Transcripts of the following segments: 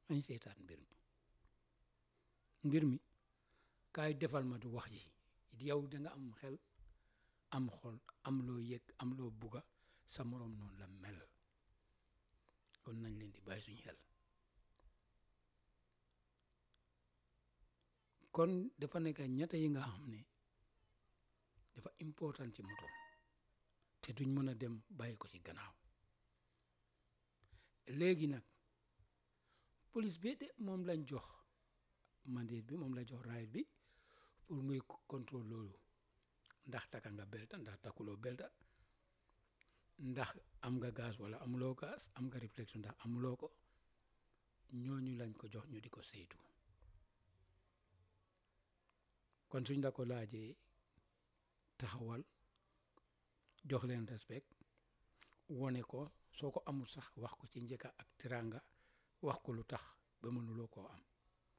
nañ seetaan mbir mi mbir mi kaay defal ma du wax ji yow da nga am xel am xol am loo yëg am loo bugga sa moroom noonu la mel kon nañ leen di bàyyi suñu xel kon dafa nekk ñett yi nga xam ne dafa important ci moto te duñ mën a dem bàyyi ko ci gannaaw léegi nag police bi de moom lañ jox mandate bi moom la jox right bi pour muy contrôle loolu ndax taka nga belta ndax takkuloo belta ndax am nga gaz wala amuloo gaz am nga réflexion ndax amuloo ko ñooñu lañ ko jox ñu di ko saytu kon suñ la ko laajee taxawal jox leen respect wone ko soo ko amul sax wax ko ci njëkka ak tiranga wax ko lu tax ba mënuloo koo am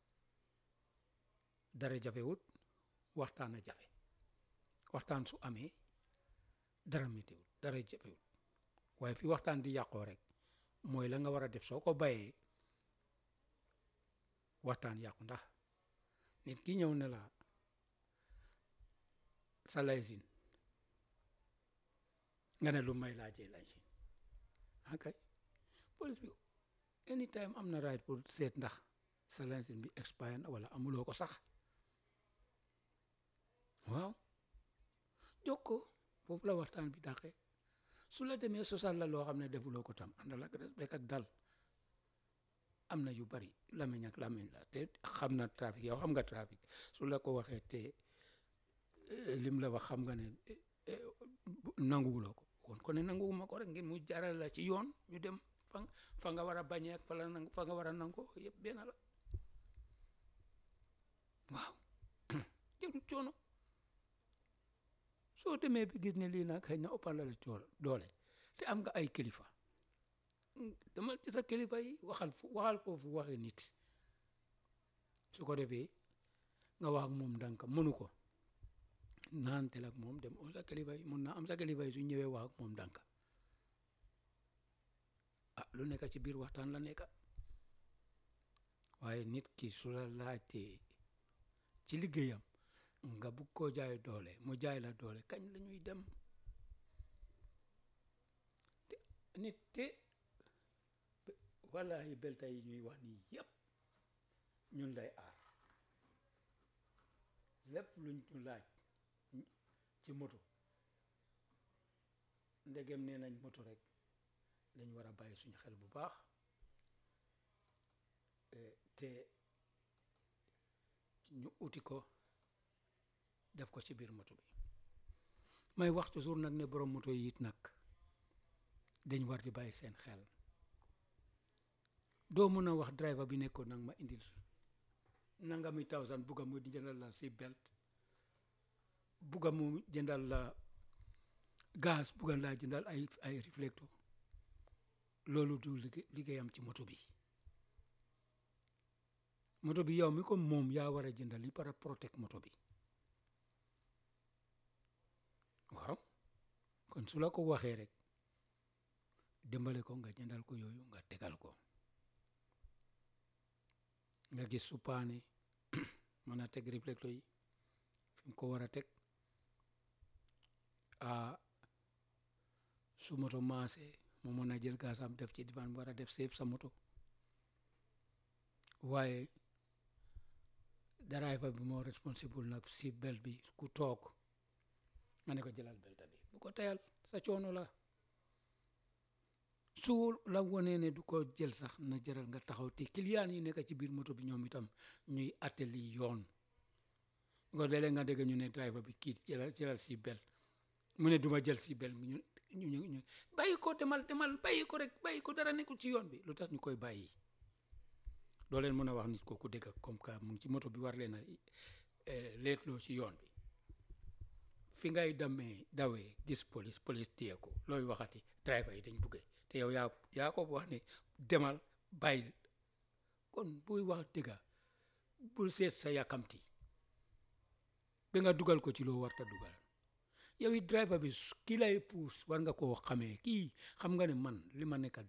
dara jafewut waxtaan a jafe waxtaan su amee dara météwut dara jafewut waaye fi waxtaan di yàqoo rek mooy la nga war a def soo ko bayee waxtaan yàqu ndax nit ki ñëw ne la sa laysin nga ne lu may laajee laysin akay police bi anytime am na right pour seet ndax sa laysin bi expire na wala amuloo ko sax waaw jóg ko foofu la waxtaan bi dàqee su la demee sosal la loo xam ne defuloo ko tam àndal ak respect ak dal am na yu bari lamiñ ak lamiñ la te xam na trafic yow xam nga trafic su la ko waxee te lim la wax xam nga ne nanguwuloo ko woon ko ne nanguwuma ko rek ngeen mu jaral la ci yoon ñu dem fa fa nga war a bañee ak fa la nangu fa nga war a nangoo yëpp benn la waaw jëru coono soo demee bi gis ne lii nag xëy na ëppal la la coono doole te am nga ay kilifa dama ci sa kilifa yi waxal waxal foofu waxe nit su ko defee nga wax ak moom ndànk mënu ko naantel ak moom dem am sa kilifa yi mun naa am sa kilifa yi su ñëwee wax ak moom ndànk ah lu nekk ci biir waxtaan la nekk waaye nit ki su la laajtee ci liggéeyam nga bugg koo jaay doole mu jaay la doole kañ la ñuy dem te nit te wallahi belta yi ñuy wax nii yëpp ñun lay aar lépp luñ ñu laaj ci moto ndegem nee nañ moto rek dañ war a bàyyi suñu xel bu baax te ñu uti ko def ko ci biir moto bi may wax toujours nag ne borom moto yi it nag dañ war di bàyyi seen xel doo mën a wax driver bi nekkoon nag ma indil nangami thousand bugga mu jëndal la si belt bugga mu jëndal la gaz bugga laa jëndal ay ay réflecteur loolu du liggéeyam ci moto bi moto bi yow mi ko moom yaa war a jëndal li para protect moto bi waaw kon su la ko waxee rek dimbale ko nga jëndal ko yooyu nga tegal ko nga gis su paane mën a teg réflecteur yi fi mu ko war a teg a su moto maase mu mën a jël gaasam def ci divan war a def seef sa moto waaye driver bi moo responsible nag si bel bi ku toog nga ne ko jëlal belta bi bu ko teyal sa coono la su la wonee ne du ko jël sax na jëral nga taxaw te client yi nekk ci biir moto bi ñoom itam ñuy atteli yoon ngo léeg-léeg nga dégg ñu ne driver bi kii jëlal jëlal si bel mu ne duma jël si bel ñu ñu ñu ñu bàyyi ko demal demal bàyyi ko rek bàyyi ko dara nekkul ci yoon bi lu tax ñu koy bàyyi doo leen mën a wax nit kooku dégg comme que mu ngi ci moto bi war leen a leetloo ci yoon bi fi ngay demee dawee gis police police téye ko looy waxati driver yi dañ buggee te yow yaa yaa ko wax ne demal bàyyi kon buy wax dëgga bul seet sa yàkkamti ba nga dugal ko ci loo warta dugal yow it driver bi ki lay puus war nga koo xamee kii xam nga ne man li ma nekk